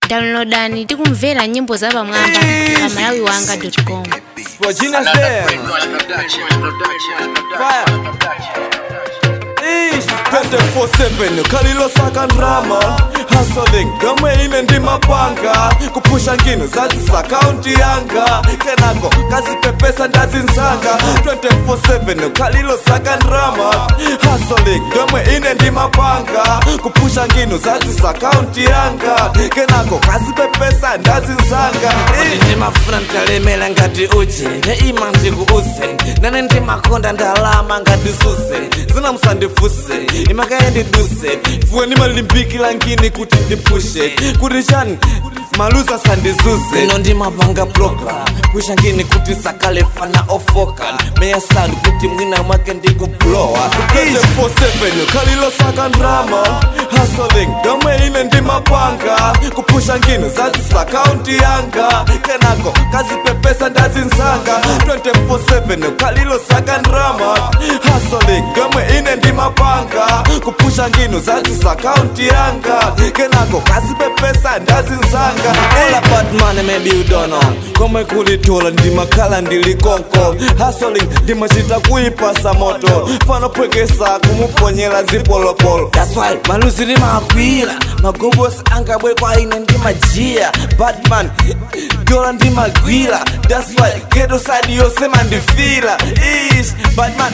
downloadani tikumvera nyimbo za pamwamba pa malawi wanga com For genius there. Fire. Ish, 24/7 khalilo saka ndrama hustling gamwe ine ndi mapanga kupusha ngino zazisa akaunti yanga kenako kazipepesa ndazinzanga 24/7 khalilo saka ndrama hustling gamwe ine ndi mapanga kupusha ngino zazisa akaunti yanga kenako kazipepesa ndazinzanga Ish. ndimafuna nditalemera ngati uje ndeima ndikuuze nane ndimakonda ndalama ngati suze zina musandifuse imakaye ndiduse fuwe ndimalimbikila ngini kuti ndipushe kuti chani maluza sandizuze ino ndimapanga program pusha ngini kuti sakale fana ofoka meya sand kuti mwina mwake ndikublowa 24/7 khalilo saka ndrama hustling domwe ine ndimapanga kupusha ngino zazisa akaunti yanga kenako kazipepesa ndazinzanga 24/7 khalilo saka ndrama hustling domwe ine ndimapanga kupusha ngino zazisa akaunti yanga kenako kazipepesa ndazinzanga All about money, maybe you don't know. komwe kulitola ndimakhala ndilikonko hustling ndimachita kuipasa moto fanopwekesa kumuponyera zipolopolo That's why maluzi ndimakwira magobosi angabwe kwa ine ndimajia batman dola ndimagwira That's why geto side yose mandifila ish batman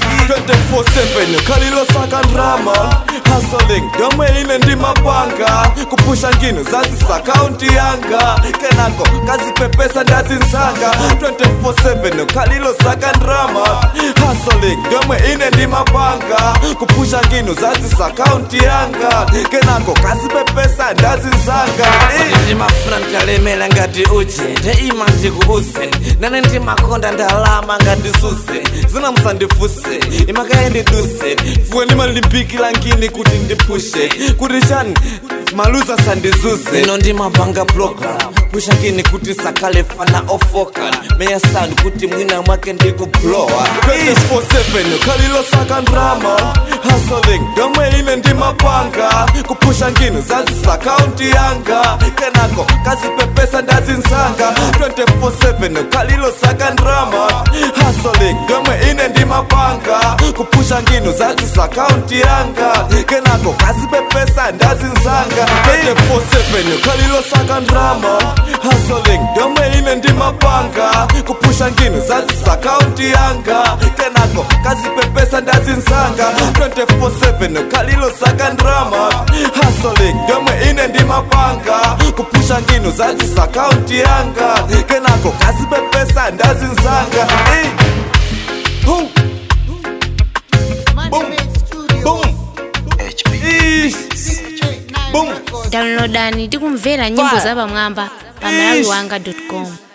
24/7 khalilo saka ndrama hustling domwe ine ndimapanga kupusha ngino zazisa akaunti yanga kenako kazipepesa ndazinzanga 24/7 khalilo saka ndrama hustling domwe ine ndimapanga kupusha ngino zazisa akaunti yanga kenako kazipepesa ndazinzanga Ish. ndimafuna nditalemera ngati uje ndeima ndikuuze nane ndimakonda ndalama ngati suze zina musandifuse imakaye ndiduse fuwe ndimalimbikila ngini kuti ndipushe kuti chani maluza sandizuze ino ndimapanga program pusha ngini kuti sakale fana ofoka meya sand kuti mwina mwake ndikublowa 24/7 khalilo saka ndrama hustling domwe ine ndimapanga kupusha ngino zazisa akaunti yanga kenako kazipepesa ndazinzanga 24/7 khalilo saka ndrama hustling domwe ine ndimapanga kupusha ngino zazisa akaunti yanga kenako kazipepesa ndazinzanga 24/7 khalilo saka ndrama hustling domwe ine ndimapanga kupusha ngino zazisa akaunti yanga kenako kazipepesa ndazinzanga 24/7 khalilo saka ndrama hustling domwe ine ndimapanga kupusha ngino zazisa akaunti yanga kenako kazipepesa ndazinzanga Eh. Boom. Boom. Boom. Ish. Boom. downloadani tikumvera nyimbo za pamwamba pa malawi wanga com